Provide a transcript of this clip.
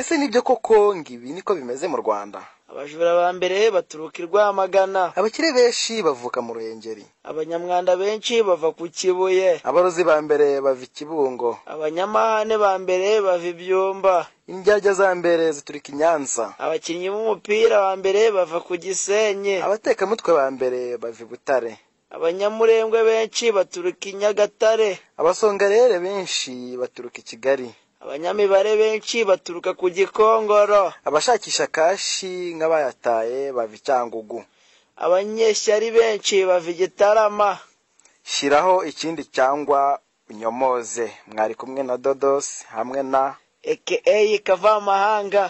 ese nibyo koko ngo ibi niko bimeze mu rwanda abajura ba mbere baturuka i rwamagana abakire benshi bavuka mu ruhengeri abanyamwanda benshi bava ku kibuye abarozi ba mbere bava ikibungo abanyamahane ba mbere bava ibyumba indyarya za mbere ziturika i nyanza abakinnyi b'umupira ba mbere bava ku gisenyi abatekamutwe ba mbere bava i butare abanyamurengwe benshi baturuka i nyagatare abasongarere benshi baturuka i kigali abanyamibare benshi baturuka ku gikongoro abashakisha kashi nk'abayataye bava i cyangugu abanyeshyari benshi bava i gitarama shyiraho ikindi cyangwa unyomoze mwari kumwe na dodos hamwe na aka kavamahanga